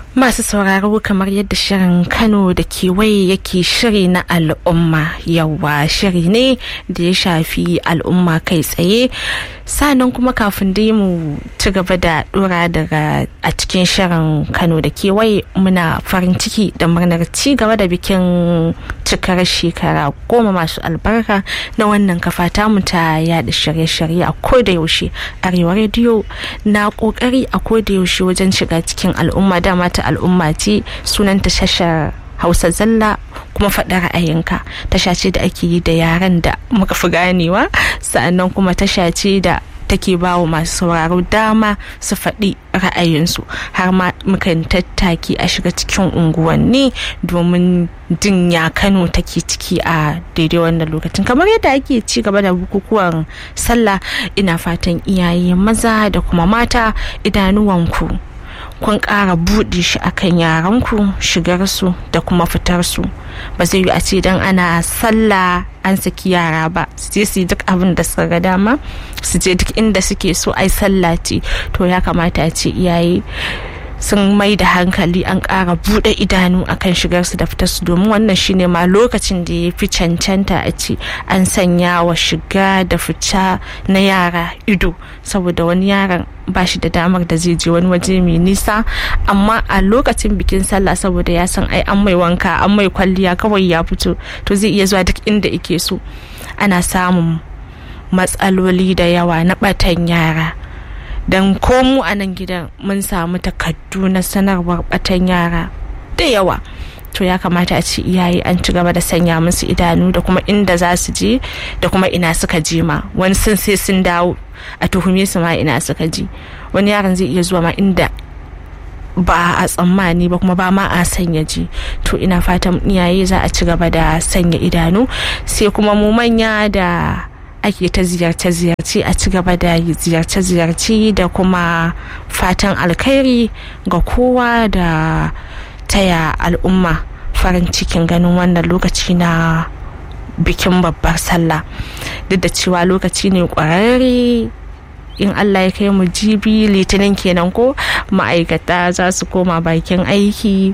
Masu sauraro kamar yadda shirin Kano da kewaye yake shiri na al'umma yawa shiri ne da ya shafi al'umma kai tsaye sanan kuma kafin dai mu ci gaba da dora daga a cikin shirin Kano da kewaye muna farin ciki da murnar ci gaba da bikin cikar shekara goma masu albarka na wannan kafa tamu ta yada shirye-shirye a koda yaushe arewa rediyo na kokari a koda yaushe wajen shiga cikin al'umma dama ta al'umma ce sunanta tashar hausa zalla kuma faɗa ra'ayinka tasha ce da ake yi da yaren da muka fi ganewa sa'annan kuma tasha ce da take ba wa masu sauraro dama su faɗi ra'ayinsu har ma mukan tattaki a shiga cikin unguwanni domin jin ya kano take ciki a daidai wannan lokacin kamar yadda ake ci gaba da bukukuwan sallah ina fatan iyaye maza da kuma mata idanuwanku kun ƙara buɗe shi akan yaranku shigarsu da kuma fitarsu ba zai yi a ce don ana sallah an saki yara ba su je su yi duk abin da suka ga dama su je duk inda suke so ai sallah ce to ya kamata a ce iyaye sun mai da hankali an ƙara buɗe idanu akan shigarsu da fitarsu domin wannan shine ma lokacin da ya fi cancanta a ce an sanya wa shiga da fita na yara ido saboda wani yaron ba shi da damar da zai je wani waje mai nisa amma a lokacin bikin sallah saboda ya san ai an mai wanka an mai kwalliya kawai ya fito to zai iya zuwa duk inda ike so ana samun matsaloli da yawa na batan yara don komu a nan gidan mun samu takardu na sanarwar batan yara da yawa to ya kamata a ce iyaye an ci gaba da sanya musu idanu da kuma inda za su je da kuma ina suka je ma wani sun sai sun dawo a tuhume su ma ina suka je wani yaron zai iya zuwa ma inda ba a tsammani ba kuma ba ma a sanya ji to ina fatan iyaye za a ci gaba da sanya idanu sai kuma mu manya da ake ta ziyarce-ziyarce a ci gaba da ziyarce-ziyarce da kuma fatan alkhairi ga kowa da taya al'umma farin cikin ganin wannan lokaci na bikin babbar sallah duk da cewa lokaci ne kwararre in allah ya kai mu jibi litinin kenan ko ma'aikata za su koma bakin aiki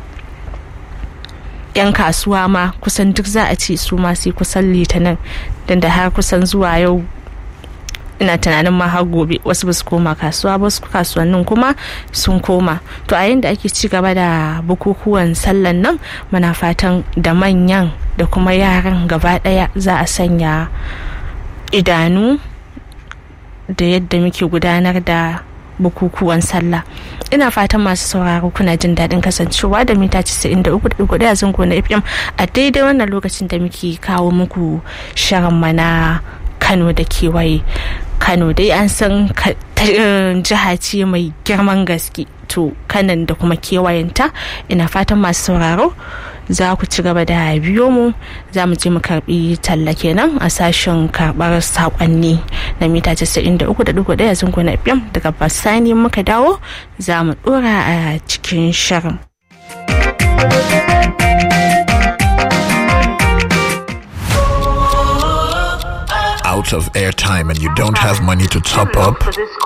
'yan kasuwa ma kusan duk za a ce su ma sai kusan litinin don da har kusan zuwa yau ina tunanin ma har gobe wasu ba su koma kasuwa ba su kasuwannin kuma sun koma to a yadda ake ci gaba da bukukuwan sallan nan muna fatan da manyan da kuma yaran gaba daya za a sanya idanu da yadda muke gudanar da bukukuwan sallah ina fatan masu sauraro kuna jin daɗin kasancewa da mita 93.1 zango na fm a daidai wannan lokacin da muke kawo muku shirin mana kano da kewaye kano dai an san jiha ce mai girman gaske to kanan da kuma kewayenta ina fatan masu sauraro za ku ci gaba da biyo mu za mu je mu karbi talla kenan a sashen karbar sakonni na mita 93.1 zango na fm daga basani muka dawo za mu dora a cikin shirin out of airtime and you don't have money to top up